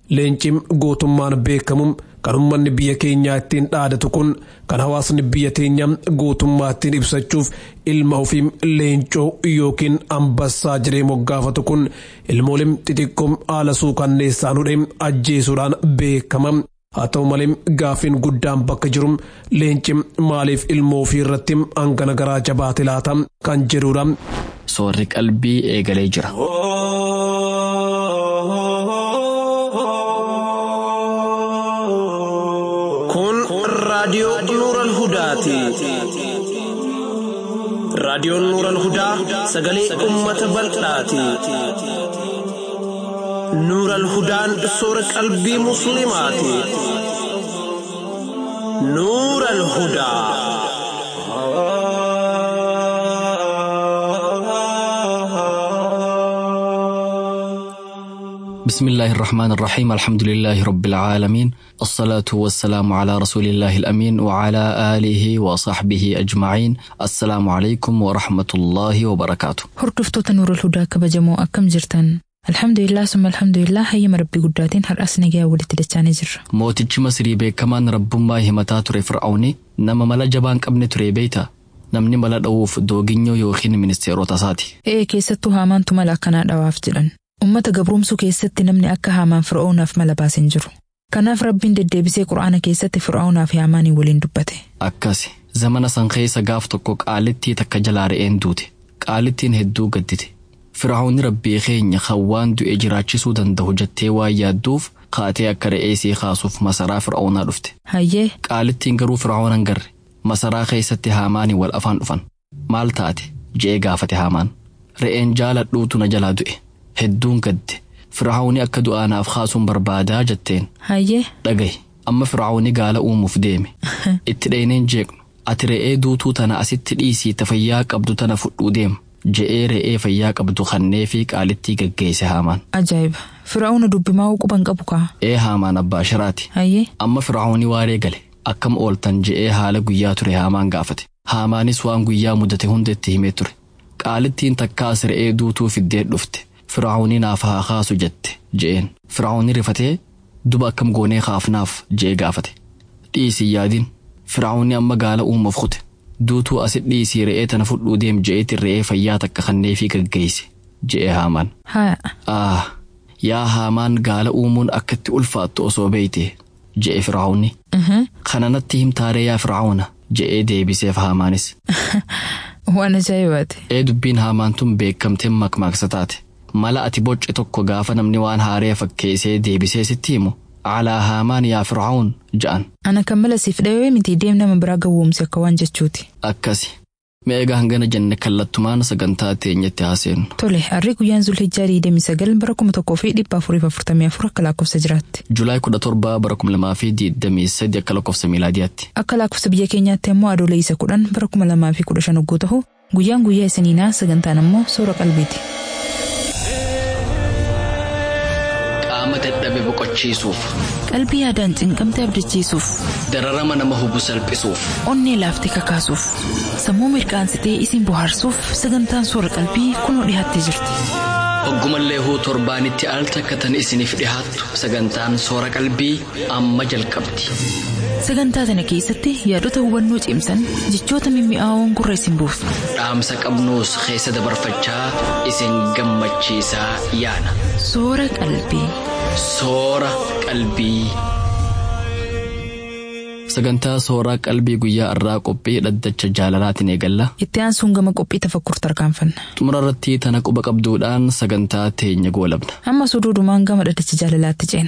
leencim gootummaan beekamu kan ummanni biyya keenyaa ittiin dhaadatu kun kan hawaasni biyya teenya gootummaa ittiin ibsachuuf ilma ofiim leencoo yookiin ambassaa jiree moggaafatu kun ilmoolim xixiqqoom haala suukanneessaan hudhee ajjeesuudhaan beekama. haa ta'u malee gaafiin guddaan bakka jiru leenci maaliif ilmoo ofii irratti hangana garaa jabaate laata kan jedhudha. Soorri qalbii eegalee jira. Kun raadiyoo Nuural Hudaati. Raadiyoon Nuural Hudaa sagalee uummata bal'aati. Nuural Hudaan soora qalbii Musliimaati. Nuural Hudaa. بسم الله الرحمن الرحيم الحمد لله رب العالمين الصلاة والسلام على رسول الله الأمين وعلى آله وصحبه أجمعين السلام عليكم ورحمة الله وبركاته Hordoftoota Nuurul Hudaa kabajamoo akkam jirtan? Alhamdulillah summa alhamdulillah hayyama rabbii guddaatiin har'as nagaa walitti dachaanii jirra. mootichi Masirii beekamaan rabbummaa himataa ture Fir'aawni nama mala jabaan qabne ture beeyta namni mala dha'uuf dooginyoo yookiin ministeerota isaati. Ee keessattuu haamaantu mala akkanaa dhawaaf jedhan. Uummata gabroomsuu keessatti namni akka haamaan fir'oonaaf mala baasin jiru. Kanaaf rabbiin deddeebisee qura'aana keessatti fir'aawnaaf haamaanii waliin dubbate. Akkasi zamana san keessa gaaf tokko qaalittii takka jalaa re'een duute qaalittiin hedduu gaddite Fir'aawni rabbii keenya kan waan du'e jiraachisuu danda'u jettee waan yaadduuf kaatee akka re'ee sii kaasuuf masaraa fir'aawnaa dhufte. Hayyee Qaalittiin garuu fir'aawn garre masaraa keessatti haamaanii wal afaan dhufan maal taate je'ee gaafate haamaan re'een jaaladhuutu na jalaa du'e hedduun gadde fir'aawni akka du'aanaaf kaasuun barbaadaa jetteen hayyee dhagahi amma fir'aawni gaala uumuuf deeme itti dheeneen jeeqnu ati re'ee duutuu tana asitti dhiisii ta fayyaa qabdu tana fudhuu deema je'ee re'ee fayyaa qabdu kannee fi qaalittii gaggeesse haamaan ajaa'iba fir'aawna dubbimaa quban qabu kaa. ee haamaan abbaa shiraati Hayyee amma fir'aawni waaree gale akkam ooltan je'ee haala guyyaa ture haamaan gaafate haamaanis waan guyyaa mudate hunda itti himee ture qaalittiin takkaas re'ee duutuu fiddee dhufte fir'aawni naaf haa kaasu jette je'een fir'aawni rifatee duba akkam goonee kaafnaaf je'ee gaafate dhiisii yaadin fir'aawni amma gaala uumuuf kute duutuu asit dhiisii re'ee tana fudhuu deem je'eetiin re'ee fayyaa takka kannee fi gaggeesse je'ee haamaan haa Ah, yaa haamaan gaala uumuun akkatti ulfaattu osoo beeyte je'e fir'aawni. Kana natti himtaaree yaa fir'aawna je'ee deebiseef haamaanis. waan ajaa'ibaati. Ee dubbiin haamaan tun beekamteen makmaaksa taate. Mala ati bocce tokko gaafa namni waan haaree fakkeessee deebisee sitti himu. Alaa haamaan yaa fir'aawun ja'an. Ana kan mala siif dhawee miti deem nama biraa gawwoomse akka waan jechuuti. Akkasi. Mee egaa hangana jenne kallattumaan sagantaa teenyatti haaseenu. Tole harri guyyaan Zulhijjaa 29 bara 1444 akka lakkoofsa jiraatti. Julaay 17 bara 2023 akka lakkoofsa miilaadiyaatti. Akka lakkoofsa biyya keenyaatti immoo adoolessa isa kudhan bara 2015 hogguu ta'u guyyaan guyyaa isiniinaa sagantaan immoo soora qalbiiti. Qaama dadhabe boqochiisuuf. Qalbii yaadaan cinqamte abdachiisuuf, Dararama nama hubu salphisuuf. onnee laaftee kakaasuuf, sammuu mirqaansitee isin bohaarsuuf sagantaan soora qalbii kunoo dhiyaattee jirti. Hoggumallee huu torbaanitti al takkatan isiniif dhihaattu sagantaan soora qalbii amma jalqabdi. Sagantaa kana keessatti yaadota hubannoo cimsan jechoota mimmi'aawoon gurra isin buusu. Dhaamsa qabnuus keessa dabarfachaa isin gammachiisaa yaana. Soora qalbii. Soora qalbii. Sagantaa sooraa qalbii guyyaa irraa qophii dhaddacha jaalalaatiin eegalla. Itti aansuun gama qophii tafakkur tarkaanfanna. Xumura irratti tana quba qabduudhaan sagantaa teenya goolabna. Amma suduudumaan gama dhaddacha jaalalaatti ceena.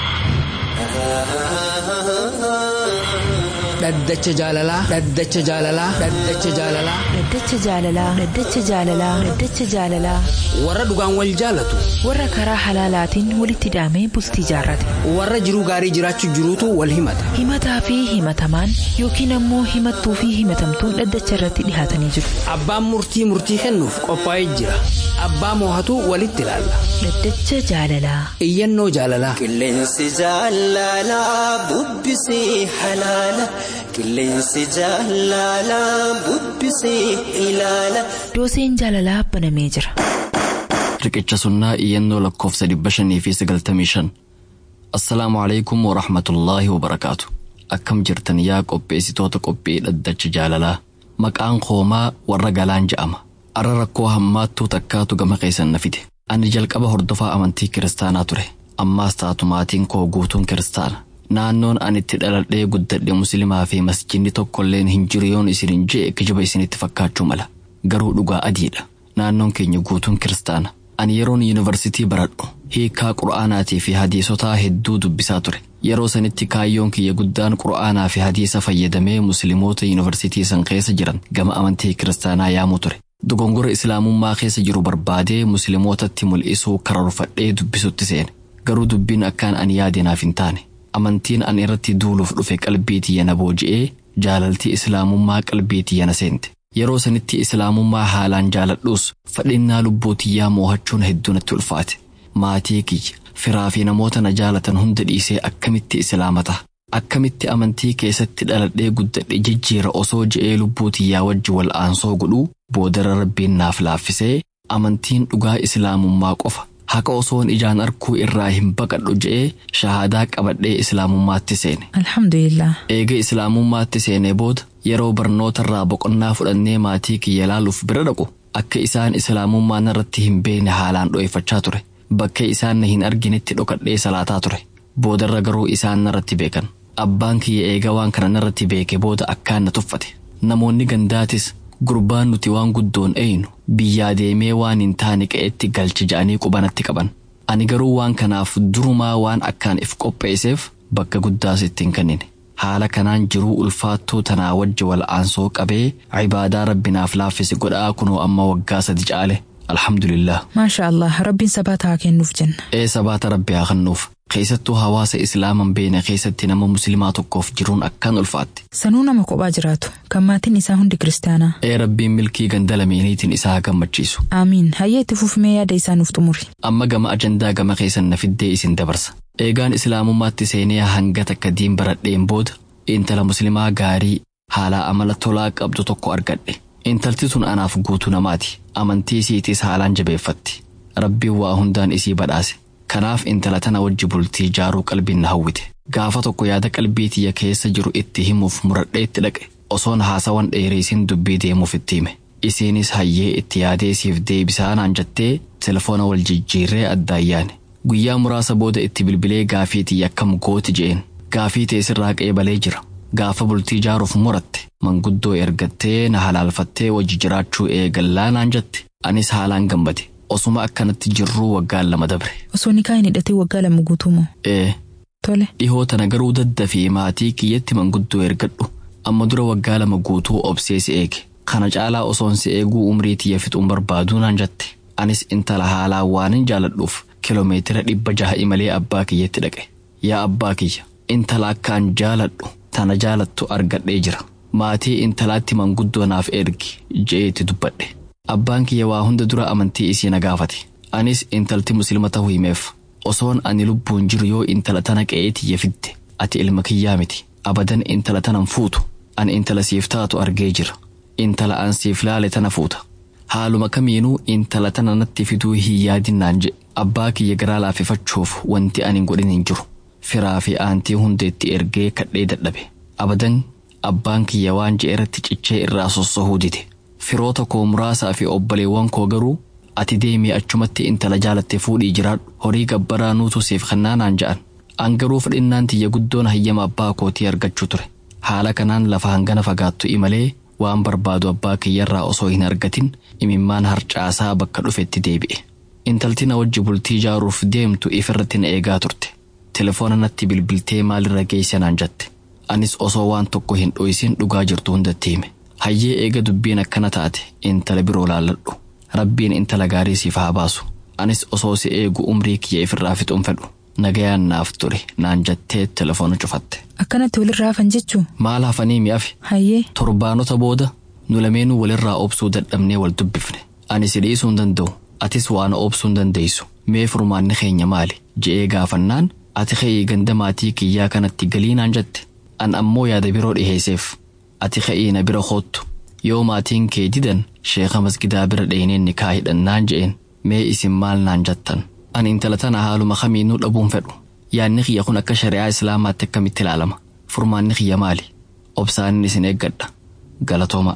dhaddacha jaalalaa dhaddacha jaalalaa dhaddacha jaalalaa Dhaddacha jaalalaa. Dhaddacha jaalalaa. Dhaddacha jaalalaa. warra dhugaan wal jaalatu Warra karaa halaalaatiin walitti hidhamee bultii jaarrate. warra jiruu gaarii jiraachuu jiruutu wal himata Himataa fi himatamaan yookiin ammoo himattuu fi himatamtuun dhaddacha irratti dhihaatanii jiru. abbaan murtii murtii kennuuf qophaa'ee jira abbaa moohatu walitti ilaalla Dhaddacha jaalalaa. iyyannoo jaalalaa Qilleensi jaalalaa bubbisee halaala. Qilleensi jaalalaa bubbisee ilaala. Dooseen jaalalaa banamee jira. Riqicha sunnaa iyyannoo lakkoofsa dhibba shanii fi sagaltamii shan. Assalaamu alaikum wa rahmatullaahi wa barakaatu. Akkam jirtan yaa qopheessitoota qophii dhaddacha jaalalaa. Maqaan koomaa warra galaan je'ama. Arra rakkoo hammaattuu takkaatu gama keessan na fide. Ani jalqaba hordofaa amantii kiristaanaa ture. Ammaas taatu maatiin koo guutuun kiristaana. Naannoon ani itti dhaladhee guddadhe musliimaa fi masjidni tokkolleen hin jiru yoon isin hin jee kijiba isinitti fakkaachuu mala. Garuu dhugaa adiidha. Naannoon keenya guutuun kiristaana. Ani yeroon yuunivarsitii baradhu hiikaa qura'aanaatii fi hadiisotaa hedduu dubbisaa ture. Yeroo sanitti kaayyoon kiyya guddaan qura'aanaa fi hadiisa fayyadamee musliimoota yuunivarsitii san keessa jiran gama amantii kiristaanaa yaamuu ture. Dogongora islaamummaa keessa jiru barbaadee musliimootatti mul'isuu kararfadhee dubbisutti seene. Garuu dubbiin akkaan ani yaade naaf hin taane. Amantiin ani irratti duuluuf dhufe qalbii tiyya na booji'ee jaalaltii islaamummaa qalbii tiyya na seente. Yeroo sanitti islaamummaa haalaan jaaladhuus fadhinnaa lubbuu tiyyaa moo'achuun hedduu natti ulfaate. Maatii kiyya, firaa fi namoota na jaalatan hunda dhiisee akkamitti islaamata. Akkamitti amantii keessatti dhaladhee guddadhe jijjiira osoo je'ee lubbuu tiyyaa wajji wal aansoo godhuu boodara rabbiin naaf laaffisee amantiin dhugaa islaamummaa qofa. Haqa osoon ijaan arkuu irraa hin baqadhu je'ee shahaadaa qabadhee islaamummaatti seene. Alhamdulillah. Eega islaamummaatti seenee booda yeroo barnootarraa boqonnaa fudhannee maatii kiyya laaluuf bira dhaqu akka isaan islaamummaa narratti hin beekne haalaan dho'effachaa ture. Bakka isaan na hin arginetti dhokadhee salaataa ture. Boodarra garuu isaan narratti beekan. Abbaan kiyya eega waan kana narratti beeke booda akkaan na tuffate. Namoonni gandaatis gurbaan nuti waan guddoon eeynu biyyaa deemee waan hin taane qe'etti galche ja'anii qubanatti qaban. Ani garuu waan kanaaf durumaa waan akkaan if qopheesseef bakka guddaas ittiin kennine. Haala kanaan jiruu ulfaattuu tanaa wajji wal aansoo qabee cibaadaa rabbinaaf laaffise godhaa kunoo amma waggaa sadi caale. Alhamdulillah. Maasha Allah rabbiin sabaata haa kennuuf jenna. Ee sabaata rabbi haa kennuuf. Keessattuu hawaasa islaaman beene keessatti nama musliimaa tokkoof jiruun akkaan ulfaatti. Sanuu nama kophaa jiraatu kan maatiin isaa hundi kiristaanaa. Ee rabbiin milkii ganda lameeniitiin isaa haa gammachiisu. Aamiin hayyee itti fufmee yaada isaa nuuf xumuri. Amma gama ajandaa gama keessan na fiddee isin dabarsa. Eegaan islaamummaatti seenee hanga takka diin baradheen booda intala musliimaa gaarii haala amala tolaa qabdu tokko argadhe. Intalti tun anaaf guutuu namaati. Amantii isiitiis haalaan jabeeffatti. Rabbiin waa hundaan isii badhaase. Kanaaf intala tana wajji bultii ijaaruu qalbiin na hawwite. Gaafa tokko yaada qalbii tiyya keessa jiru itti himuuf muradhee itti dhaqe. Osoon haasawan dheereesin dubbii deemuuf itti hime. Isiinis hayyee itti yaadee siif deebisaa naan jettee telefoona wal jijjiirree addaan yaane. Guyyaa muraasa booda itti bilbilee gaafii tiyya akkam gooti je'een. Gaafii teessirraa qeebalee jira. Gaafa bultii ijaaruuf muratte manguddoo ergattee na halaalfattee wajji jiraachuu eegallaa naan jette. Anis haalaan gammade. Osuma akkanatti jirruu waggaan lama dabre. Osoo nikaa hin hidhatin waggaa lama guutuu moo? Ee. Tole. Dhihoo tana garuu daddafii maatii kiyyatti manguddoo ergadhu. Amma dura waggaa lama guutuu obsee si eege. Kana caalaa osoon si eeguu umrii tiyya fixuun barbaaduu naan jette. Anis intala haalaan waanin jaaladhuuf kiloomeetira dhibba jaha imalee abbaa kiyyatti dhaqe. Yaa abbaa kiyya. Intala akkaan jaaladhu tana jaalattu argadhee jira. Maatii intalaatti manguddoo naaf ergi je'eetti dubbadhe. Abbaan kiyya waa hunda dura amantii isii na gaafate. Anis intalti musliima ta'uu himeef. Osoon ani lubbuun jiru yoo intala tana qe'ee tiyya fidde ati ilma kiyyaa miti. Abadan intala tanan fuutu. Ani intala siif taatu argee jira. Intala an siif laale tana fuuta. Haaluma kamiinuu intala tana natti fiduu hin yaadinnaan jedhe. Abbaa kiyya garaa laaffifachuuf wanti ani godhin hin jiru. Firaa fi aantii hunda itti ergee kadhee dadhabe. Abadan abbaan kiyya waan je'e irratti cichee irraa sossohuu dide. Firoota koo muraasaa fi obboleewwan koo garuu ati deemee achumatti intala jaalatte fuudhii jiraadhu horii gabbaraa nuutu siif kennaanaan ja'an. An garuu fedhinnaan tiyya guddoon hayyama abbaa kootii argachuu ture. Haala kanaan lafa hangana fagaattu imalee waan barbaadu abbaa kiyyarraa osoo hin argatin imimmaan harcaasaa bakka dhufetti deebi'e. Intalti na wajji bultii ijaaruuf deemtu ifirratti na eegaa turte. Telefoona natti bilbiltee maalirra geesse naan jette. Anis osoo waan tokko hin dho'isin dhugaa jirtu hundatti hime. Hayyee eega dubbiin akkana taate intala biroo laalladhu. Rabbiin intala gaarii siif haa baasu. Anis osoo si eegu umrii kiyya ifirraa fixuun fedhu. Nagayaan naaf ture naan jettee telefoona cufatte. Akkanatti walirraa hafan jechuu? Maal hafanii mi'afi? Hayyee. Torbaanota booda nu lameenuu walirraa obsuu dadhabnee wal dubbifne. Ani si dhiisuu hin danda'u. Atis waan obsuu hin dandeessu. Mee furmaanni keenya maali? Je'ee gaafannaan ati ka'ii ganda maatii kiyyaa kanatti galii naan jette. An ammoo yaada biroo dhiheesseef. Ati ka'ii na bira hoottu. Yoo maatiin kee didan sheeka masgidaa bira dheeneen ni kaa hidhannaan je'een. Mee isin maal naan jettan? Ani intala tana haaluma kamiinuu dhabuun fedhu. Yaadni kiyya kun akka shari'aa islaamaatti akkamitti ilaalama? Furmaanni kiyya maali? Obsaanin isin eeggadha. Galatooma.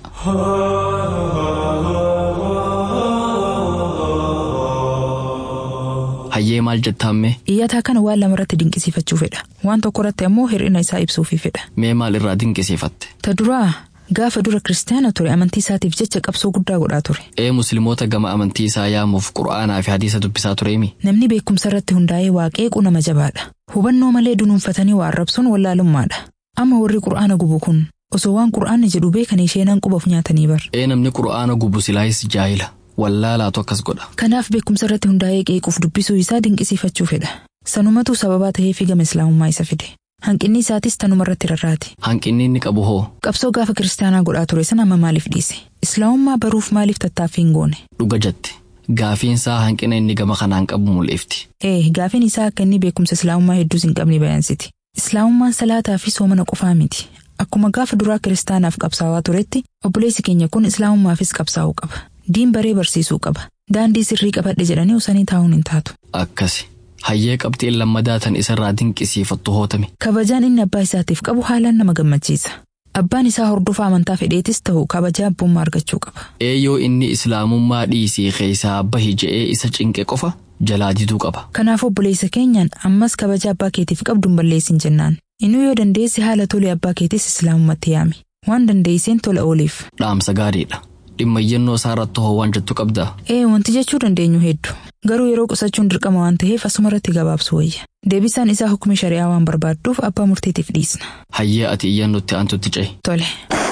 Hayyee maal jettaamme? Iyyataa kana waan lamarratti dinqisiifachuu fedha. Waan tokko irratti ammoo hir'ina isaa ibsuufi fedha. Mee maal irraa dinqisiifatte? Ta duraa gaafa dura kiristaana ture amantii isaatiif jecha qabsoo guddaa godhaa ture. Ee musliimoota gama amantii isaa yaamuuf qura'aanaa fi hadiisa dubbisaa tureemi? Namni beekumsa irratti hundaa'ee waaqeequ nama jabaadha. Hubannoo malee dunuunfatanii waa arrabsuun wallaalummaadha. Amma warri qura'aana gubu kun osoo waan qura'aanni jedhu beekanii sheenaan qubaaf nyaatanii bar. Ee namni qura'aana gubu silaayis jaahila. Wallaalaatu akkas godha. Kanaaf beekumsa irratti hundaa'ee qeequuf dubbisuu isaa dinqisiifachuu fedha. Sanumatu sababaa ta'ee fi gama islaamummaa isa fide. Hanqinni isaatis tanuma irratti rarraati. Hanqinni inni qabu hoo? Qabsoo gaafa kiristaanaa godhaa ture sana amma maaliif dhiise? Islaamummaa baruuf maaliif tattaaffii hin goone? Dhuga jette. Gaafiin isaa hanqina inni gama kanaan qabu mul'ifti. Ee gaafiin isaa akka inni beekumsa islaamummaa hedduus hin qabne bayansiti. Islaamummaan salaataa fi soomana qofaa miti. Akkuma gaafa duraa kiristaanaaf qabsaawaa turetti obboleessi keenya kun islaamummaafis qabsaa'uu qaba. Diin baree barsiisuu qaba. Daandii sirrii qabadhe jedhanii osanii taa'uun hin taatu. Akkasi. Hayyee qabxiin lammadaa tan isarraa dinqisiifattu hootame. Kabajaan inni abbaa isaatiif qabu haalaan nama gammachiisa. Abbaan isaa hordofaa amantaa fedheetis ta'u kabajaa abbummaa argachuu qaba. Eeyyoo inni islaamummaa dhiisii keessaa bahi je'ee isa cinqe qofa jalaa diduu qaba. Kanaaf obboleessa keenyaan ammas kabaja abbaa keetiif qabdu hin balleessin jennaan. Inni yoo dandeesse haala tole abbaa keetis islaamummaatti yaami. Waan dandeesseen tola ooliif. Dhaamsa gaariidha. Dhimma iyyannoo isaa irratti hoo waan jettu qabdaa? Ee wanti jechuu dandeenyu hedduu. Garuu yeroo qusachuun dirqama waan ta'eef asuma irratti gabaabsu wayya. Deebisaan isaa hukumi shari'aa waan barbaadduuf abbaa murtiitiif dhiisna. Hayyee ati iyyannootti aantutti ce'i. Tole.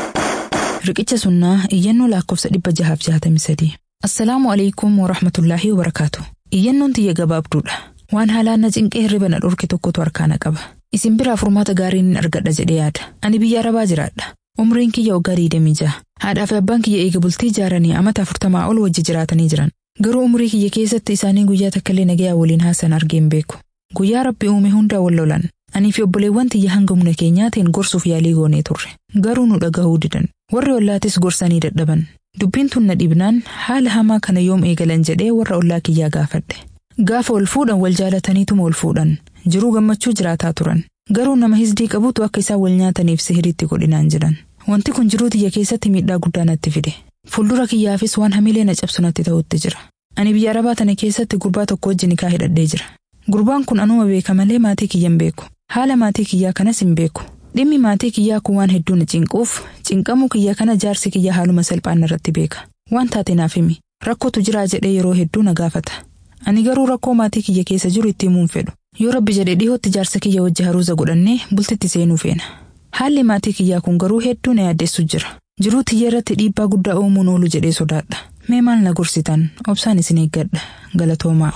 Riqicha sunnaa iyyannoo lakkoofsa dhibba jahaaf jahatamii sadii. Assalaamu alaikum wa rahmatullaahi wa barakaatu. Iyyannoon tiyya gabaabduudha. Waan haalaan na cinqee hirriba na dhorke tokkotu harkaana qaba. Isin biraa furmaata gaarii ni argadha jedhee yaada. Ani biyya arabaa jiraadha. Umriin kiyya waggaa digdamii jaha. Haadhaa fi abbaan kiyya eega bultii ijaaranii amata afurtamaa ol wajji jiraatanii jiran. Garuu umrii kiyya keessatti isaanii guyyaa takkallee nagayaa waliin haasan argee hin beeku. Guyyaa rabbi uume hundaa wal lolan. Anii fi obboleewwan tiyya hanga humna keenyaatiin gorsuuf yaalii goonee turre. Garuu nu dhagahuu didan. Warri ollaatis gorsanii dadhaban. Dubbiin tun na dhibnaan haala hamaa kana yoom eegalan jedhee warra ollaa kiyyaa gaafadhe. Gaafa ol fuudhan wal jaalataniituma ol fuudhan. Jiruu gammachuu jiraataa turan. Garuu nama hisdii qabutu akka isaan wal nyaataniif sihiritti godhinaan jedhan. Wanti kun jiruu tiyya keessatti miidhaa guddaa natti fide. Fuuldura kiyyaafis waan hamilee na cabsu natti ta'utti jira. Ani biyya arabaa tana keessatti gurbaa tokko wajjin nikaa hidhadhee jira. Gurbaan kun anuma beeka malee maatii kiyya hin beeku. Haala maatii kiyyaa kanas hin beeku. Dhimmi maatii kiyyaa kun waan hedduu na cinquuf cinqamuu kiyya kana jaarsi kiyya haaluma salphaan irratti beeka. Waan taate naaf himi. Rakkootu jiraa jedhee yeroo hedduu na gaafata. Ani garuu rakkoo maatii kiyya keessa jiru itti himuun fedhu. Yoo rabbi jedhee dhihootti jaarsa kiyya wajji haruuza godhannee bultitti seenuu feena. Haalli maatii kiyyaa kun garuu hedduu na yaaddeessu jira. Jiruu tiyya irratti dhiibbaa guddaa uumuun oolu jedhee sodaadha. Mee maal na gorsitan obsaan isin eeggadha galatoomaa.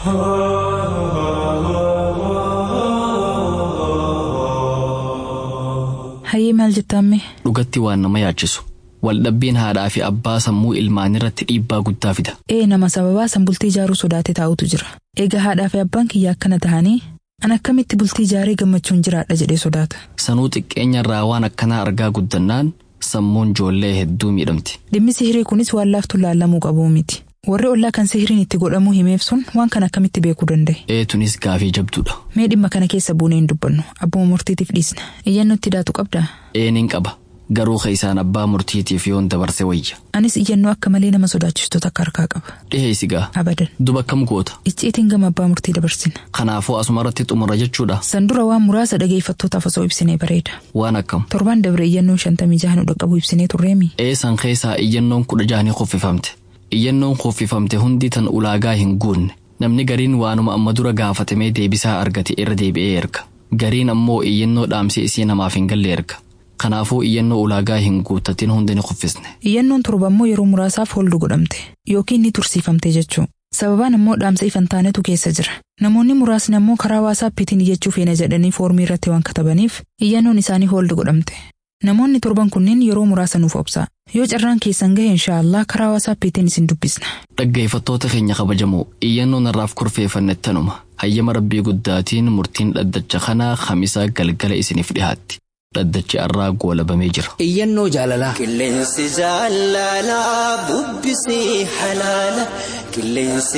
Hayyee maal jettaamme? Dhugatti waan nama yaachisu. Waldhabbiin haadhaa fi abbaa sammuu ilmaan irratti dhiibbaa guddaa fida. Ee nama sababaa san bultii ijaaruu sodaate taa'utu jira. Egaa haadhaa fi abbaan kiyya akkana tahanii an akkamitti bultii ijaaree gammachuun jiraadha jedhee sodaata. Sanuu xiqqeenya irraa waan akkanaa argaa guddannaan sammuun ijoollee hedduu miidhamti. Dhimmi sihirii kunis waan laaftu laallamuu qabuu miti. Warri ollaa kan sihiriin itti godhamuu himeef sun waan kana akkamitti beekuu danda'e. Eetunis gaafii jabduudha. Mee dhimma kana keessa buunee hin dubbannu abbuma murtiitiif dhiisna. Iyyannoo itti daatu qabdaa? Eeniin qaba. Garuu keessaan abbaa murtiitiif yoon dabarse wayya. Anis iyyannoo akka malee nama sodaachistu takka harkaa qaba. Dhiheessi gaa. Abadan. Duba kam goota. Icciitiin gama abbaa murtii dabarsina. Kanaafuu asuma irratti xumura jechuudha. San dura waan muraasa dhageeffattootaaf osoo ibsinee bareeda. Waan akkam. Torbaan dabre iyyannoon shantamii jaha nu dhaqqabu ibsinee turreemi. Eessan keessaa iyyannoon kudha jahanii kuffifamte. Iyyannoon kuffifamte hundi tan ulaagaa hin guunne. Namni gariin waanuma amma dura gaafatamee deebisaa argate irra deebi'ee erga. Gariin ammoo iyyannoo dhaamsee isii namaaf hin galle erga. Kanaafuu iyyannoo ulaagaa hin guuttatin hundi ni kuffisne. Iyyannoon torba immoo yeroo muraasaaf holdu godhamte yookiin ni tursiifamte jechuu. Sababaan immoo dhaamsa ifan taanetu keessa jira. Namoonni muraasni ammoo karaa waasaappiitiin iyyachuu feena jedhanii foormii irratti waan katabaniif iyyannoon isaanii holdu godhamte. Namoonni torban kunneen yeroo muraasa nuuf obsaa. Yoo carraan keessan gahe inshaallah karaa waasaappiitiin isin dubbisna. Dhaggeeffattoota keenya kabajamoo iyyannoo narraaf kurfeeffanne tanuma hayyama rabbii guddaatiin murtiin dhaddacha kanaa hamisaa galgala isiniif dhihaatti. dhaddachi arraa goolabamee jira. Iyyannoo jaalalaa. Qilleensi jaalalaa bubbisii halaala. Qilleensi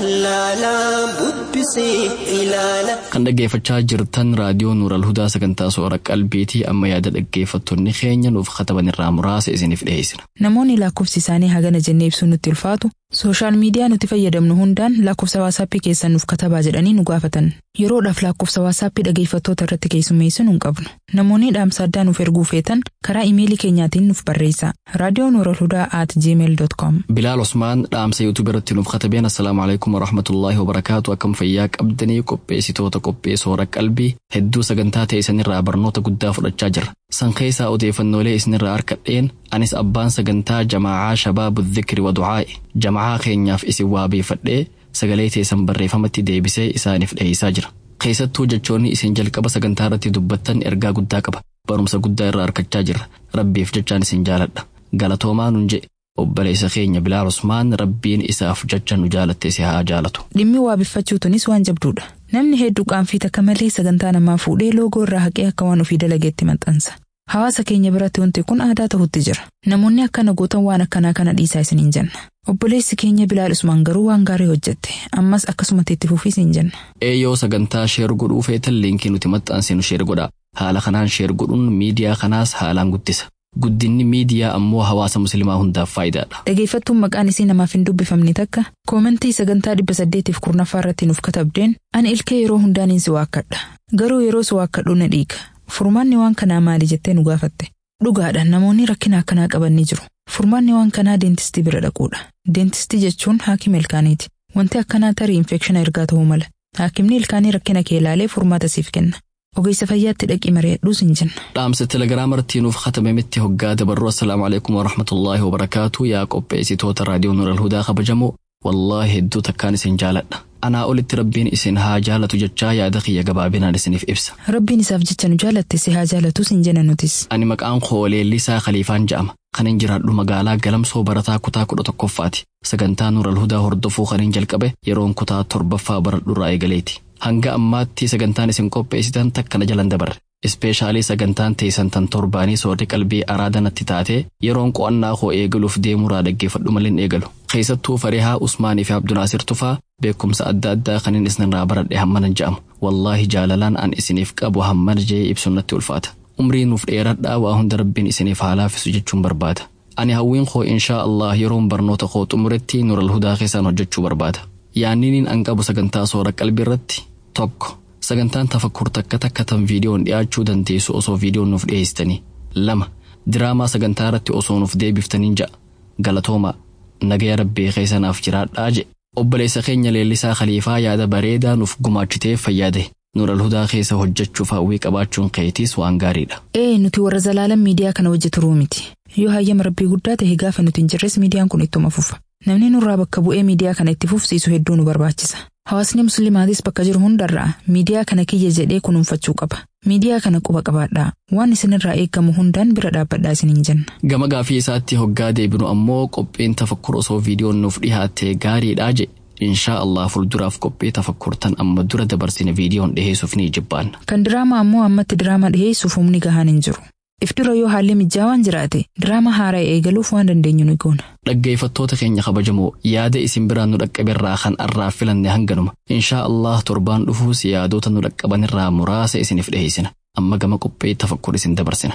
jaalalaa bubbisii ilaala. Kan dhaggeeffachaa jirtan raadiyoo Nuural Hudaa sagantaa soora qalbiitii amma yaada dhaggeeffattoonni keenya nuuf kataban irraa muraasa isiniif dhiyeessina. Namoonni lakkoofsi isaanii hagana jennee ibsuun nutti ulfaatu sooshaal miidiyaa nuti fayyadamnu hundaan lakkoofsa waasappii keessan nuuf katabaa jedhanii nu gaafatan. Yeroodhaaf lakkoofsa waasappii dhageeffattoota irratti keessummeessinu hin qabnu. Namoonni dhaamsa addaa nuuf erguu feetan karaa imeelii keenyaatiin nuuf barreessa. Raadiyoo Nuural Hudaa at gmail.com. Bilaal Osmaan dhaamsa yuutuub irratti nuuf katabeen assalaamu alaikum warahmatullaahi wabarakaatu akkam fayyaa qabdanii qopheessitoota qophee soora qalbii hedduu sagantaa ta'e isinirraa barnoota guddaa fudhachaa jirra. San keessaa odeeffannoolee isinirraa harkadheen anis abbaan sagantaa jamaacaa shabaabu dhikri wa du'aa'i jamaacaa keenyaaf isin waabeeffadhee sagalee teessan barreeffamatti deebisee isaaniif dhiyeessaa jira. Keessattuu jechoonni isin jalqaba sagantaa irratti dubbattan ergaa guddaa qaba. Barumsa guddaa irraa harkachaa jirra. Rabbiif jechaan isin jaaladha. Galatoomaa nun jedhe obboleessa keenya Bilaal Usmaan rabbiin isaaf jecha nu jaalatte si haa jaalatu. Dhimmi waabeffachuutunis waan jabduudha. Namni hedduu qaanfii takka malee sagantaa namaa fuudhee loogoo irraa haqee akka waan ofii dalageetti maxxansa. Hawaasa keenya biratti wanti kun aadaa ta'utti jira. Namoonni akkana gootan waan akkanaa kana dhiisaa isin hin jenna. Obboleessi keenya Bilaal Usmaan garuu waan gaarii hojjette. Ammas akkasumatti itti fufiis hin jenna. Eeyyoo sagantaa sheer godhuu feetan liinkii nuti maxxansinu sheer godhaa. Haala kanaan sheer godhuun miidiyaa kanaas haalaan guddisa. Guddinni miidiyaa ammoo hawaasa musliimaa hundaaf faayidaadha. Dhageeffattuun maqaan isii namaaf hin dubbifamne takka koomentii sagantaa dhibba saddeetiif kurnaffaa irratti nuuf katabdeen ani ilkee yeroo hundaaniin si waakkadha. Garuu yeroo si waakkadhu na dhiiga. Furmaanni waan kanaa maali jettee nu gaafatte. Dhugaadha namoonni rakkina akkanaa qaban ni jiru. Furmaanni waan kanaa deentistii bira dhaquudha. Deentistii jechuun haakima ilkaaniiti. Wanti akkanaa tarii infekshina ergaa ta'uu mala. Haakimni ilkaanii rakkina kee ilaalee furmaata siif kenna. Ogeessa fayyaatti dhaqii mari'adhuus hin jenna. Dhaamsa telegiraamartii nuuf katabametti hoggaa dabarru assalaamu alaikum warahmatullaahi wabarakaatu yaa qopheessitoota raadiyoo Nuural Hudaa kabajamoo wallaahi hedduu takkaan isin jaaladha. Anaa olitti rabbiin isin haa jaalatu jechaa yaada kiyya gabaabinaan isiniif ibsa. Rabbiin isaaf jecha nu jaalatte si haa jaalatus hin jenna nutis. Ani maqaan koo Leellisaa Khaliifaan jedhama. Kanin jiraadhu magaalaa Galamsoo barataa kutaa kudha tokkoffaati. Sagantaa Nuural Hudaa hordofuu kanin jalqabe yeroon kutaa torbaffaa baradhurraa eegaleeti. Hanga ammaatti sagantaan isin qopheessitan takkana jalan dabarre. Ispeeshaalii sagantaan teessan tan torbaanii soorri qalbii araada natti taatee yeroon qo'annaa koo eegaluuf deemuraa dhaggeeffadhu malee hin eegalu. Keessattuu Farihaa Usmaanii fi Abdunaasir Tufaa beekumsa adda addaa kanin isinirraa baradhe hammanan jedhamu. Wallaahi jaalalaan an isiniif qabu hammana jee ibsuun natti ulfaata. Umrii nuuf dheeradhaa waa hunda rabbiin isiniif haa laaffisu jechuun barbaada. Ani hawwiin koo inshaa Allah yeroon barnoota koo xumuretti Nuural Hudaa keessaan hojjechuu barbaada. Yaanniniin an qabu sagantaa soora qalbii irratti tokko sagantaan tafakkur takka takka tan viidiyoon dhiyaachuu dandeessu osoo viidiyoon nuuf dhiyeessitanii lama diraamaa sagantaa irratti osoo nuuf deebiftaniin ja'a galatoomaa nagaya rabbii keessanaaf jiraadhaa jedhe obboleessa keenya leellisaa khaliifaa yaada bareedaa nuuf gumaachiteef fayyade nuural hudaa keessa hojjechuuf hawwii qabaachuun keetiis waan gaariidha. Ee nuti warra zalaalan miidiyaa kana hojjeturuu miti. Yoo hayyama rabbii guddaa ta'e gaafa nuti hin jirres miidiyaan kun ittuma fufa. Namni nurraa bakka bu'ee miidiyaa kana itti fufsiisu hedduu nu barbaachisa. Hawaasni musliimaatis bakka jiru hundarraa miidiyaa kana kiyya jedhee kunuunfachuu qaba. Miidiyaa kana quba qabaadhaa. Waan isinirraa eegamu hundaan bira dhaabbadhaa isiniin jenna. Gama gaafii isaatti hoggaa deebinu ammoo qophiin tafakkur osoo viidiyoon nuuf dhiyaate gaariidhaa jedhe. Inshaa Allah fuulduraaf qophii tafakkurtan amma dura dabarsine viidiyoon dhiheessuuf ni jibbaanna. Kan diraamaa ammoo ammatti diraamaa dhiheessuuf humni gahaan hin jiru. If dura yoo haalli mijaawaan jiraate diraamaa haaraa eegaluuf waan dandeenyu ni goona. Dhaggeeffattoota keenya kabajamoo yaada isin biraan nu dhaqqaberraa kan arraaf filanne hanganuma. Inshaa Allah torbaan dhufuus yaadota nu dhaqqabanirraa muraasa isiniif dhiheessina. Amma gama qophii tafakkur isin dabarsina.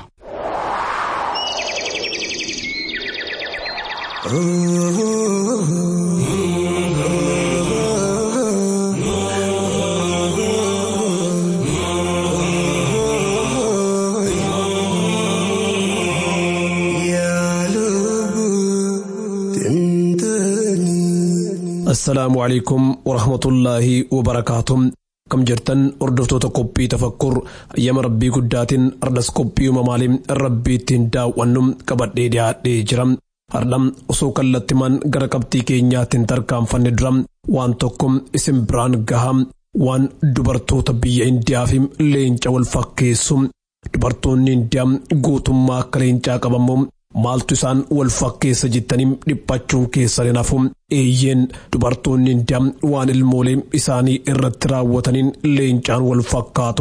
assalaamu calaykum warahmatullaahi wabarakaatuh kam jirtan hordoftoota qophii tafakkur ayyama rabbii guddaatiin ardas qophii uumamaalee rabbii ittiin daawwannu qabadhee dhiyaadhee jira hardham osoo kallattimaan gara qabxii keenyaattiin tarkaanfanne dura waan tokko isin biraan gaha waan dubartoota biyya indiyaa fi leenca wal fakkeessu dubartoonni indiyaa guutummaa akka leencaa qabamu maaltu isaan wal fakkeessa jettanii dhiphachuun keessan hin hafu eeyyeen dubartoonni indiyaa waan ilmoolee isaanii irratti raawwataniin leencaan wal fakkaatu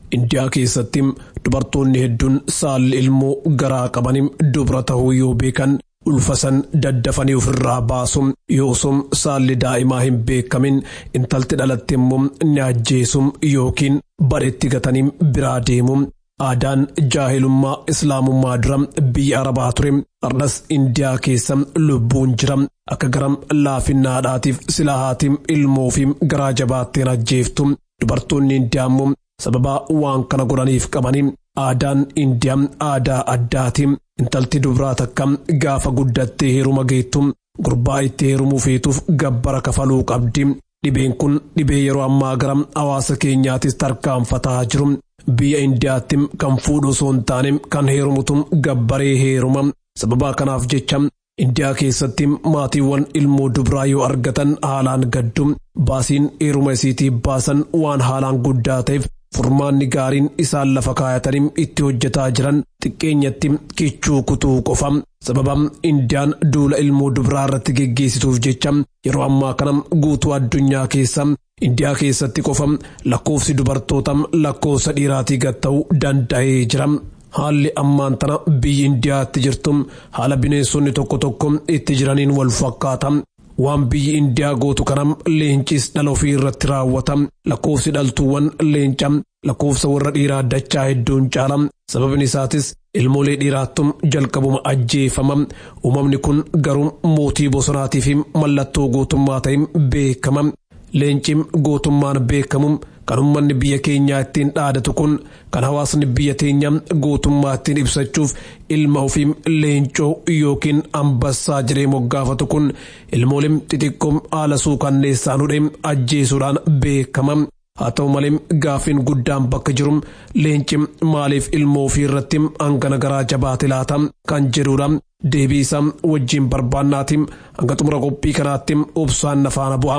indiyaa keessatti dubartoonni hedduun saalli ilmoo garaa qabanim dubra ta'uu yoo beekan ulfasan daddafanii ofirraa baasu yoosum saalli daa'imaa hin beekamin intalti dhalatte immoo ni ajjeesum yookiin badhetti gatanii biraa deemu. Aadaan jaahilummaa islaamummaa dura biyya arabaa ture har'as indiyaa keessa lubbuun jira akka garam laafinnaadhaatiif silaahaatiif ilmoo fi garaa jabaatteen ajjeeftu dubartoonni indiyaa immoo sababa waan kana godhaniif qabanii aadaan indiyaa aadaa addaati intalti dubraa takka gaafa guddattee heeruma geettu gurbaa itti heerumuu feetuuf gabbara kafaluu qabdi dhibeen kun dhibee yeroo ammaa gara hawaasa keenyaatis tarkaanfataa jiru. biyya indiyaatti kan fuudhu osoo hin taane kan heerumutu gabbaree heeruma sababa kanaaf jecha indiyaa keessatti maatiiwwan ilmoo dubraa yoo argatan haalaan gaddu baasiin heeruma isiitii baasan waan haalaan guddaa ta'eef furmaanni gaariin isaan lafa kaayatanii itti hojjetaa jiran xiqqeenyatti kichuu kutuu qofa sababa indiyaan duula ilmoo dubraa irratti geggeessituuf jecha yeroo ammaa kana guutuu addunyaa keessa indiyaa keessatti qofa lakkoofsi dubartoota lakkoofsa dhiiraatii gad ta'uu danda'ee jira. Haalli ammaan tana biyyi indiyaatti jirtu haala bineensonni tokko tokko itti jiraniin wal fakkaata. Waan biyyi indiyaa gootu kana leencis dhala ofii irratti raawwata. Lakkoofsi dhaltuuwwan leenca lakkoofsa warra dhiiraa dachaa hedduun caala. Sababni isaatis ilmoolee dhiiraattum jalqabuma ajjeefama. Uumamni kun garuu mootii bosonaatiif mallattoo gootummaa ta'in beekama. Leenci gootummaan beekamu kan uummanni biyya keenyaa ittiin dhaadatu kun kan hawaasni biyya teenya gootummaa ittiin ibsachuuf ilma ofii leencoo yookiin ambassaa jedhee moggaafatu kun ilmoolee xixiqqoo haala suukanneessaan hudhee ajjeesuudhaan beekama. Haa ta'u malee gaafiin guddaan bakka jiru leenci maaliif ilmoo ofii irratti hangana garaa jabaate laata kan jedhudha. Deebii isaa wajjin barbaannaatiin hanga xumura qophii kanaatti obsaan nafaana bu'a.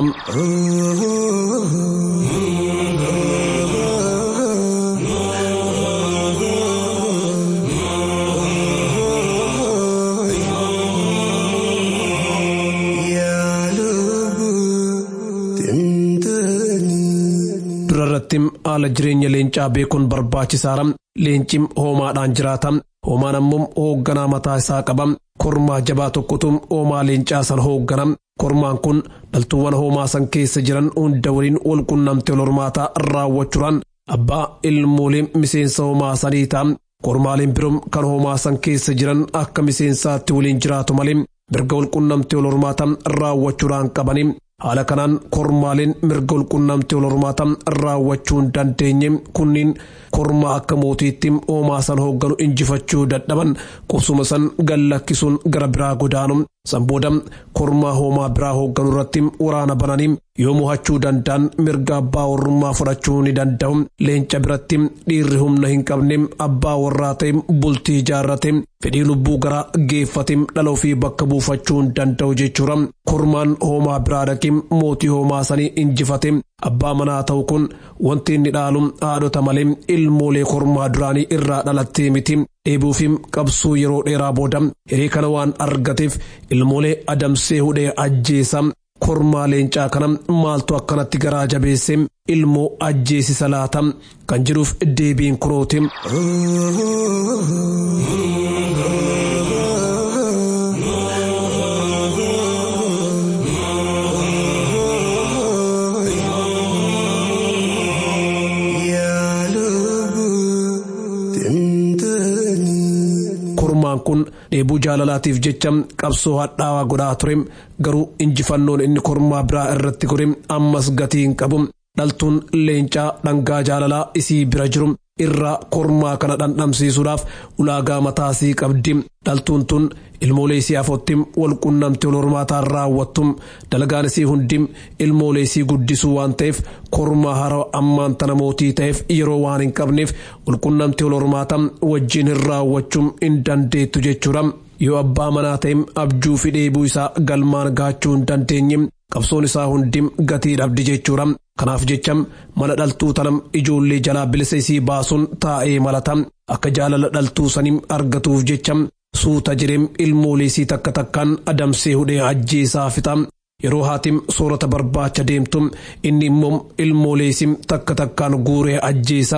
Durarratti haala jireenya leencaa beekuun barbaachisaadha. Leenci hoomaadhaan jiraata. Hoomaan ammoo hoogganaa mataa isaa qaba. Kormaa jabaa tokkotu hoomaa leencaa san hooggana. Kormaan kun dhaltuuwwan hoomaa san keessa jiran hunda waliin wal qunnamtee hormaataa raawwachuudhaan abbaa ilmoolee miseensa hoomaa sanii ta'a. Kormaaleen biroo kan hoomaa san keessa jiran akka miseensaatti waliin jiraatu malee mirga wal qunnamtee hormaataa raawwachuudhaan qabani. Haala kanaan kormaaleen mirga wal qunnamtee hormaataa raawwachuu hin dandeenye kunniin kormaa akka mootiitti hoomaa san hoogganu injifachuu dadhaban qubsuma san gallakkisuun gara biraa godaanu san booda kormaa hoomaa biraa hoogganu irratti waraana bananii yoo mo'achuu danda'an mirga abbaa warrummaa fudhachuu ni danda'u leenca biratti dhiirri humna hin qabne abbaa warraa ta'e bultii ijaarrate fedhii lubbuu gara geeffate dhala ofii bakka buufachuu hin danda'u jechuudha kormaan hoomaa biraa dhaqee mootii hoomaa sanii injifate abbaa manaa ta'u kun wanti inni dhaalu haadhota malee ilmoolee kormaa duraanii irraa dhalattee miti dheebuufi qabsuu yeroo dheeraa booda hiree kana waan argateef ilmoolee adamsee hudhee ajjeesa kormaa leencaa kana maaltu akkanatti garaa jabeesse ilmoo ajjeesisa laata kan jedhuuf deebiin kunooti. Kormaan kun dheebuu jaalalaatiif jecha qabsoo hadhaawaa godhaa ture garuu injifannoon inni kormaa biraa irratti godhe ammas gatii hin qabu dhaltuun leencaa dhangaa jaalalaa isii bira jiru irraa kormaa kana dhandhamsiisuudhaaf ulaagaa mataasii qabdi dhaltuun tun ilmoolee isii afotti wal qunnamtee wal hormaataan raawwattu dalagaan isii hundi ilmoolee isii guddisuu waan ta'eef kormaa hara ammaan tana mootii ta'eef yeroo waan hin qabneef wal qunnamtee wal hormaata wajjin hin raawwachuu hin dandeettu jechuudha. yoo abbaa manaa ta'e abjuu fi dheebuu isaa galmaan gaachuu hin dandeenye qabsoon isaa hundi gatii dhabdi jechuudha. Kanaaf jecha mana dhaltuu tanam ijoollee jalaa bilisa isii baasuun taa'ee malata akka jaalala dhaltuu sanii argatuuf jecha suuta jireem ilmoolee isii takka takkaan adamsee hudhee ajjeesaa fixa. Yeroo haatim soorata barbaacha deemtu inni immoo ilmoolee isii takka takkaan guuree ajjeesa.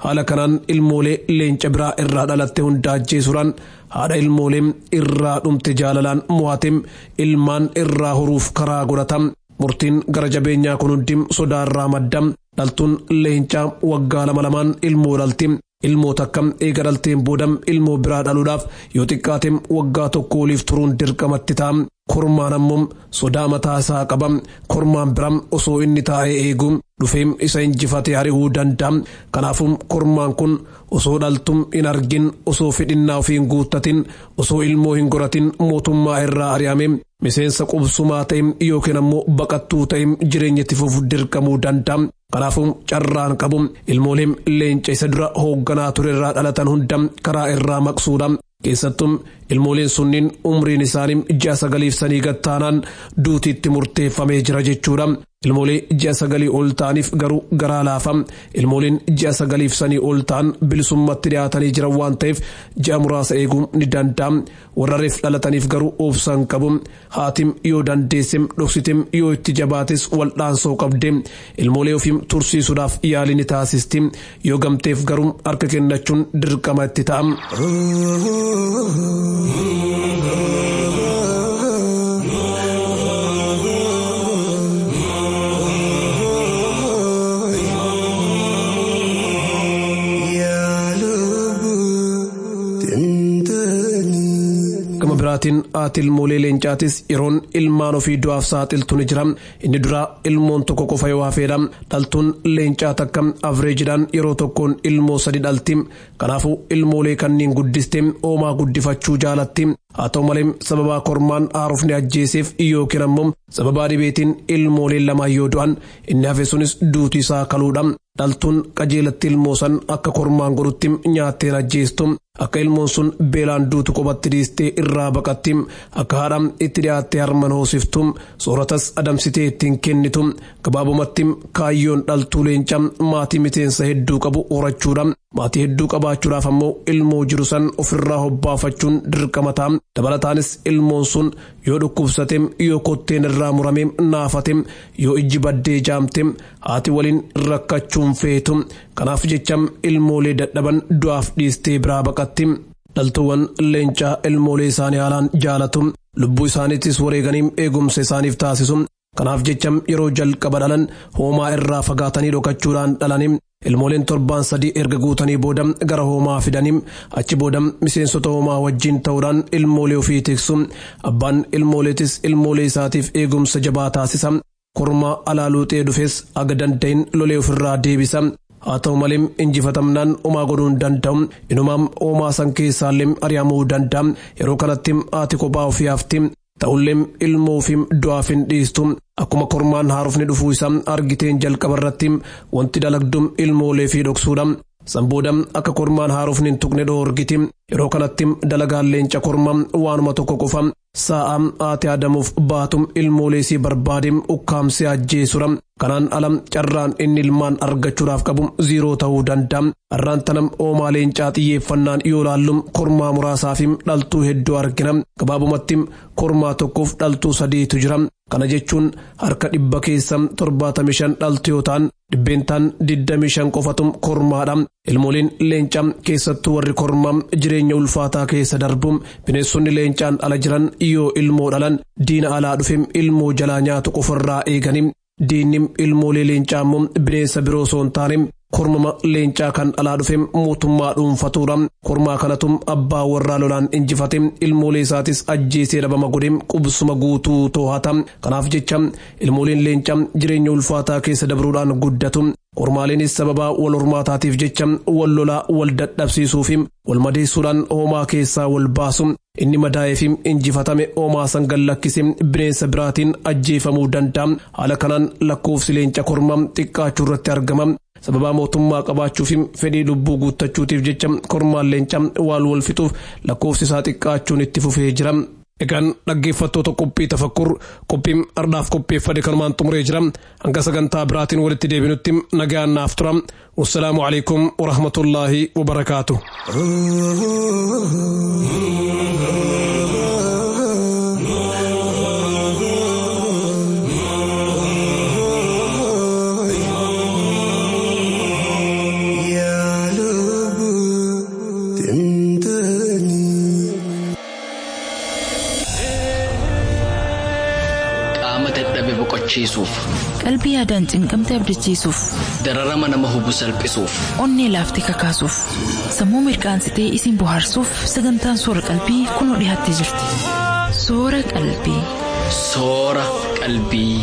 haala kanaan ilmoolee leenca biraa irraa dhalatte hunda ajjeesuudhaan haadha ilmoolee irraa dhumte jaalalaan mo'atem ilmaan irraa horuuf karaa godhatam murtiin gara jabeenyaa kun hundi sodaa irraa maddam dhaltuun leencaa waggaa lama lamaan ilmoo dhalti ilmoo takka eega dhalteen boodam ilmoo biraa dhaluudhaaf yoo xiqqaatem waggaa tokko oliif turuun dirqamatti ta'a kormaan ammoo sodaa mataa isaa qaba kormaan biraa osoo inni taa'ee eegu dhufeem isa injifatee ari'uu danda'a kanaafuu kormaan kun osoo dhaltum hin argin osoo fedhinnaa ofii hin guuttatin osoo ilmoo hin goratin mootummaa irraa ari'ame miseensa qubsumaa ta'e yookiin ammoo baqattuu ta'e jireenya itti fufuuf dirqamuu danda'a. Kanaafuu carraan qabu ilmooleen leenca isa dura hoogganaa ture irraa dhalatan hunda karaa irraa maqsuudha. Keessattuu ilmooleen sunniin umriin isaanii ji'a sagaliif sanii gattaanaan duutiitti murteeffamee jira jechuudha. Ilmoolee ji'a sagalii ol ta'aniif garuu garaa laafa. Ilmooleen ji'a sagaliif sanii ol ta'an bilisummatti dhiyaatanii jiran waan ta'eef ji'a muraasa eeguu ni danda'a. Warra reef dhalataniif garuu obsaan qabu. Haatim yoo dandeessem dhoksitem yoo itti jabaates waldhaansoo qabde. Ilmoolee ofiim tursiisuudhaaf yaalii ni taasisti. Yoo gamteef garuu harka kennachuun dirqama itti ta'a. gama biraatiin haati ilmoolee leencaatis yeroon ilmaan ofii du'aaf saaxiltu ni jira inni duraa ilmoon tokko qofa yoo hafeedha dhaltuun leencaa takka avreejidhaan yeroo tokkoon ilmoo sadi dhalti kanaafuu ilmoolee kanneen guddiste oomaa guddifachuu jaalatti haa ta'u malee sababaa kormaan haarufni ajjeeseef yookiin ammoo sababaa dhibeetiin ilmooleen lamaan yoo du'an inni hafe sunis duuti isaa kaluudha dhaltuun qajeelatti ilmoo san akka kormaan godhutti nyaatteen ajjeestu akka ilmoon sun beelaan duutu qobatti dhiistee irraa baqatti akka haadha itti dhiyaattee harman hoosiftu sooratas adamsitee ittiin kennitu gabaabumatti kaayyoon dhaltuu leenca maatii miseensa hedduu qabu horachuudha maatii hedduu qabaachuudhaaf ammoo ilmoo jiru san ofirraa hobbaafachuun dirqama ta'a dabalataanis ilmoon sun yoo dhukkubsate yoo kotteen irraa murame naafate yoo ijji baddee jaamte haati waliin rakkachuun feetu kanaaf jecha ilmoolee dadhaban du'aaf dhiistee biraa baqatti dhaltuuwwan leencaa ilmoolee isaanii haalaan jaalatu lubbuu isaaniittis wareeganii eegumsa isaaniif taasisu kanaaf jecha yeroo jalqaba dhalan hoomaa irraa fagaatanii dhokachuudhaan dhalanii ilmooleen torbaan sadii erga guutanii booda gara hoomaa fidanii achi booda miseensota hoomaa wajjiin ta'uudhaan ilmoolee ofii tiksu abbaan ilmooleetis ilmoolee isaatiif eegumsa jabaa taasisa kormaa alaa luuxee dhufes aga danda'in lolee ofirraa deebisa haa ta'u malee injifatamnaan homaa godhuu hin danda'u inumaam hoomaa san keessaallee ari'amuu danda'a yeroo kanatti haati kophaa ofii hafti ta'ullee ilmoo fi du'aaf hin dhiistu akkuma kormaan haarufni dhufuu isaa argiteen jalqaba irratti wanti dalagdu ilmoolee fi dhoksuudha. Sanbooda akka kormaan haarufni hin tuqne dhoorgiti yeroo kanatti dalagaan leenca kormaa waanuma tokko qofa sa'a haati adamuuf baatu ilmoolee isii barbaade ukkaamsee ajjeesura kanaan ala carraan inni ilmaan argachuudhaaf qabu ziiroo ta'uu danda'a har'aan tana oomaa leencaa xiyyeeffannaan yoo laallu kormaa muraasaa fi dhaltuu hedduu argina gabaabumatti kormaa tokkoof dhaltuu sadiitu jira kana jechuun harka dhibba keessa torbaatamii shan dhaltu yoo ta'an dhibbeentaan digdamii shan qofatu kormaadha ilmooliin leencaa keessattuu warri kormaa jireenya ulfaataa keessa darbu bineensonni leencaan ala jiran yoo ilmoo dhalan diina alaa dhufe ilmoo jalaa nyaatu qofarraa eeganii diinni ilmoolee leencaa immoo bineensa biroo osoo hin taane kormama leencaa kan alaa dhufe mootummaa dhuunfatuudha kormaa kanatu abbaa warraa lolaan injifate ilmoolee isaatis ajjeesee dhabama godhe qubsuma guutuu too'ata kanaaf jecha ilmooleen leencaa jireenya ulfaataa keessa dabruudhaan guddatu kormaaleenis sababaa wal hormaataatiif jecha wal lolaa wal dadhabsiisuu fi wal madeessuudhaan hoomaa keessaa wal baasu inni madaa'ee fi injifatame hoomaa san gallakkisee bineensa biraatiin ajjeefamuu danda'a haala kanaan lakkoofsi leenca kormaa xiqqaachuu irratti argama sababaa mootummaa qabaachuu fi fedhii lubbuu guuttachuutiif jecha kormaan leenca waan wal fixuuf lakkoofsi isaa xiqqaachuun itti fufee jira. Egaan dhaggeeffattoota qophii tafakkur qophiin ardhaaf qopheeffate kanumaan xumuree jira hanga sagantaa biraatiin walitti deebinutti nagaan naaf tura wassalaamu alaikum warahmatullaahi wabarakaatu. يا hubachiisuuf Qalbii yaadaan cinqamte abdachiisuuf, dararama nama hubu salphisuuf onnee laaftee kakaasuuf, sammuu mirkaansitee isin bohaarsuuf sagantaan soora qalbii kunoo dhiyaattee jirti. Soora qalbii. soora qalbii.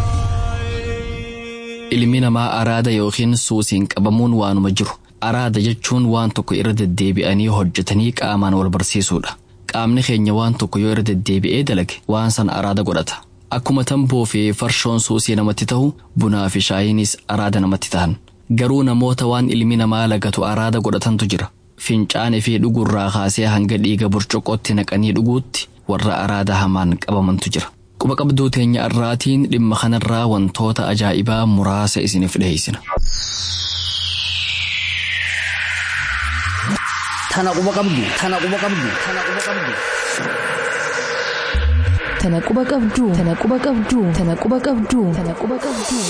Ilmi namaa araada yookiin suusiin qabamuun waanuma jiru. Araada jechuun waan tokko irra deddeebi'anii hojjetanii qaamaan wal barsiisuudha. Qaamni keenya waan tokko yoo irra deddeebi'ee dalage waan san araada godhata. Akkuma tamboo fi farshoon suusii namatti ta'u bunaa fi shaayiinis araada namatti ta'an. Garuu namoota waan ilmi namaa lagatu araada godhatantu jira. Fincaanii fi dhugurraa kaasee hanga dhiiga burcuqqootti naqanii dhuguutti warra araada hamaan qabamantu jira. Quba qabduu teenya irraatiin dhimma kanarraa wantoota ajaa'ibaa muraasa isiniif dhiyeessina. Tana quba qabdu. Tana quba qabdu. Tana quba qabdu. Tana quba qabduu. Tana quba qabduu. Tana quba qabduu. Tana quba qabduu.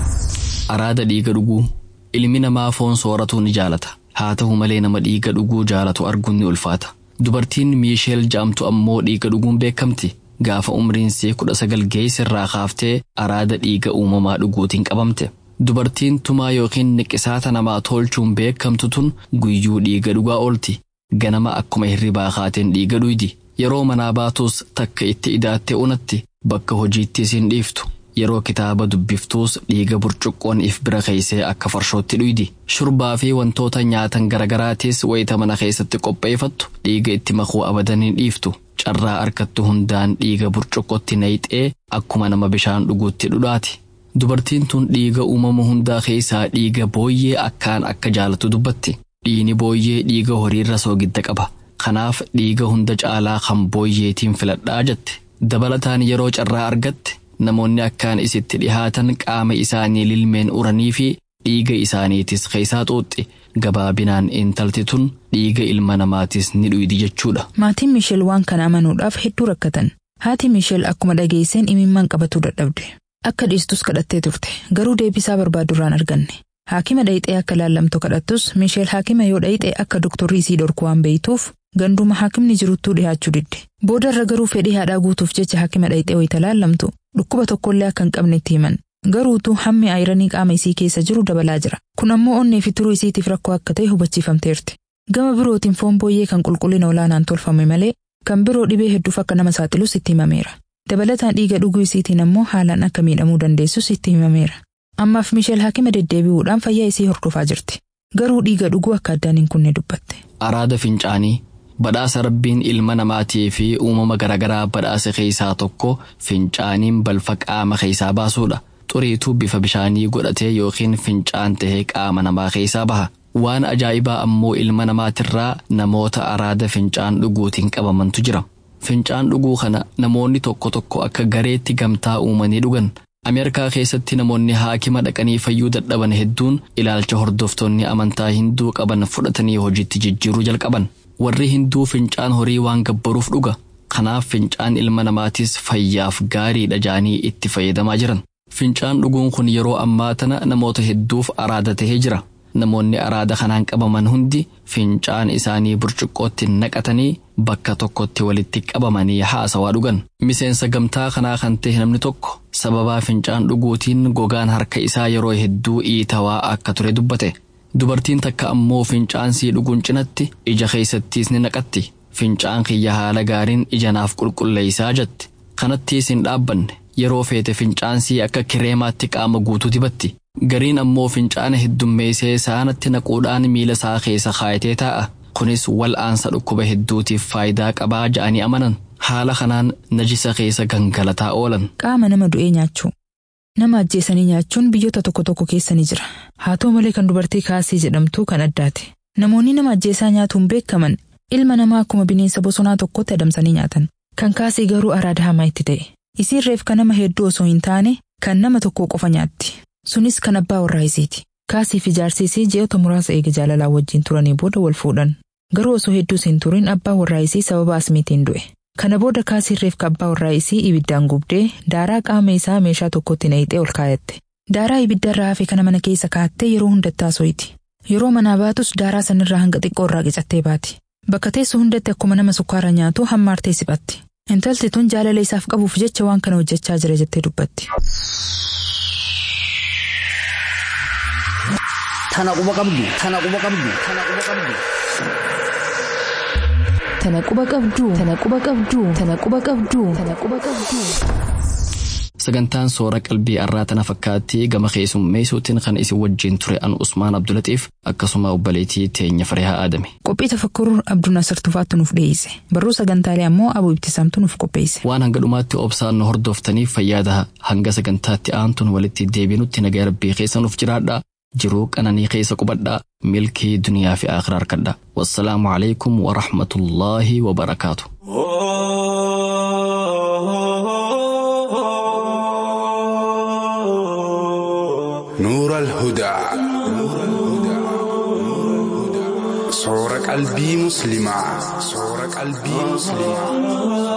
Araada dhiiga dhuguu ilmi namaa foon sooratuu ni jaalata. Haa ta'u malee nama dhiiga dhuguu jaalatu arguun ni ulfaata. Dubartiin Miisheel ja'amtu ammoo dhiiga dhuguun beekamti. Gaafa umriin ishee kudha sagal geessirraa kaaftee araada dhiiga uumamaa dhuguutiin qabamte. Dubartiin tumaa yookiin niqisaata namaa tolchuun beekamtu tun guyyuu dhiiga dhugaa oolti. Ganama akkuma hirribaa kaateen dhiiga dhuydi. Yeroo manaa baatus takka itti idaattee unatti bakka hojiitti isin dhiiftu. Yeroo kitaaba dubbiftuus dhiiga burcuqqoon if bira keeysee akka farshootti dhuydi. Shurbaa fi wantoota nyaatan garagaraatiis wayita mana keessatti qopheeffattu dhiiga itti makuu abadan hin dhiiftu. Carraa harkattu hundaan dhiiga burcuqqootti nayixee akkuma nama bishaan dhuguutti dhudhaati. Dubartiin tun dhiiga uumama hundaa keessaa dhiiga booyyee akkaan akka jaalatu dubbatti. Dhiini booyyee dhiiga horiirra soogidda qaba. Kanaaf dhiiga hunda caalaa kan booyyeetiin filadhaa jette. Dabalataan yeroo carraa argatte namoonni akkaan isitti dhihaatan qaama isaanii lilmeen uranii fi dhiiga isaaniitis keessaa xuuxxi. Gabaabinaan intalti tun dhiiga ilma namaatis ni dhuydi jechuudha. Maatiin Miisheel waan kana amanuudhaaf hedduu rakkatan. Haati Miisheel akkuma dhageesseen imimmaan qabatuu dadhabde. Akka dhiistus kadhattee turte. Garuu deebisaa barbaadurraan arganne. Haakima dhayixee akka laallamtu kadhattus Miisheel haakima yoo dhayixee akka doktorrii isii dhorku waan beeytuuf ganduma haakimni jiruttuu dhihaachuu didde. Boodarra garuu fedhii haadhaa guutuuf jecha haakima dhayixee wayita laallamtu dhukkuba tokkollee akka hin qabne itti himan. Garuutuu hammi ayiranii qaama isii keessa jiru dabalaa jira. Kun ammoo onnee fi turuu isiitiif rakkoo akka ta'e hubachiifamteerti. Gama birootiin foon booyyee kan qulqullina olaanaan tolfame malee kan biroo dhibee hedduuf akka nama saaxilus itti himameera. Dabalataan dhiiga dhuguu isiitiin ammoo haalaan akka miidhamuu dandeessus itti himameera. Ammaaf Miisheel haakima deddeebi'uudhaan fayyaa isii hordofaa jirti. Garuu dhiiga dhuguu akka addaan hin kunne dubbatte. Araada fincaanii badhaasa rabbiin ilma namaatii fi uumama garaagaraa badhaasa keessaa tokko fincaaniin balfa qaama keessaa baasuudha. Xuriituu bifa bishaanii godhatee yookiin fincaan tahee qaama namaa keessaa baha. Waan ajaa'ibaa ammoo ilma namaatirraa namoota araada fincaan dhuguutiin qabamantu jira. Fincaan dhuguu kana namoonni tokko tokko akka gareetti gamtaa uumanii dhugan. Ameerikaa keessatti namoonni haakima dhaqanii fayyuu dadhaban hedduun ilaalcha hordoftoonni amantaa hinduu qaban fudhatanii hojiitti jijjiiruu jalqaban. Warri hinduu fincaan horii waan gabbaruuf dhuga. Kanaaf fincaan ilma namaatis fayyaaf gaariidha jaanii itti fayyadamaa jiran. Fincaan dhuguun kun yeroo ammaa tana namoota hedduuf araada tahee jira. Namoonni araada kanaan qabaman hundi fincaan isaanii burcuqqootti naqatanii bakka tokkotti walitti qabamanii haasawaa dhugan. Miseensa gamtaa kanaa kan ta'e namni tokko sababaa fincaan dhuguutiin gogaan harka isaa yeroo hedduu iitawaa akka ture dubbate. Dubartiin takka ammoo fincaan sii dhuguun cinatti ija keessattiis ni naqatti. Fincaan kiyya haala gaariin ija naaf qulqulleessaa jette. Kanattiis hin dhaabbanne. Yeroo feete fincaansii akka kireemaatti qaama guutuu dibatti. Gariin ammoo fincaana heddummeessee saanatti naquudhaan miila isaa keessa kaayatee taa'a. Kunis wal'aansa dhukkuba hedduutiif faayidaa qabaa ja'anii amanan. Haala kanaan najisa keessa gangalataa oolan. Qaama nama du'ee nyaachuu. Nama ajjeesanii nyaachuun biyyoota tokko tokko keessa ni jira. Haa ta'u malee kan dubartii kaasii jedhamtu kan addaati. Namoonni nama ajjeesaa nyaatuun beekaman ilma namaa akkuma bineensa bosonaa tokkotti adamsanii nyaatan. Kan kaasii garuu araada hamaa itti ta'e. Isiin reefka nama hedduu osoo hin taane kan nama tokko qofa nyaatti. Sunis kan abbaa warraa isiiti. Kaasii fi jaarsi isii ji'oota muraasa eega jaalalaa wajjin turanii booda wal fuudhan. Garuu osoo hedduus hin turin abbaa warraa isii sababa asmiitiin du'e. Kana booda kaasiin reefka abbaa warraa isii ibiddaan gubdee daaraa qaama isaa meeshaa tokkotti naqxee ol kaayatte. Daaraa ibiddarraa hafe kana mana keessa kaattee yeroo hundatti haasoyti. Yeroo manaa baatus daaraa sanirraa hanga xiqqoo irraa qicattee baati. Bakka teessu hundatti akkuma nama sukkaara nyaatu hammaartee siphatti. Intalti tun jaalala isaaf qabuuf jecha waan kana hojjechaa jira jettee dubbatti. Tana quba qabdu. Tana quba qabdu. Tana quba qabdu. Tana quba qabduu. Tana quba qabduu. Tana quba qabduu. Tana quba qabduu. Sagantaan soora qalbii arraa tana fakkaatti gama keessummeessuutiin kan isin wajjin ture an Usmaan Abdulatiif akkasuma obboleettii teenya Farihaa Aadame. Qophii tafakkuruu Abduu Nasir Tufaattu nuuf dhiyeesse. Barruu sagantaalee ammoo Abuu Ibtisaamtu nuuf qopheesse. Waan hanga dhumaatti obsaan nu hordoftaniif fayyaada hanga sagantaatti aantuun walitti deebinutti nagaa rabbii keessa nuuf jiraadha. Jiruu qananii keessa qubadhaa milkii duniyaa fi akhiraa harkadha. Wassalaamu alaikum wa rahmatullaahi wa barakaatu. نور الهدى صور قلبي مسلمة صور قلبي مسلمة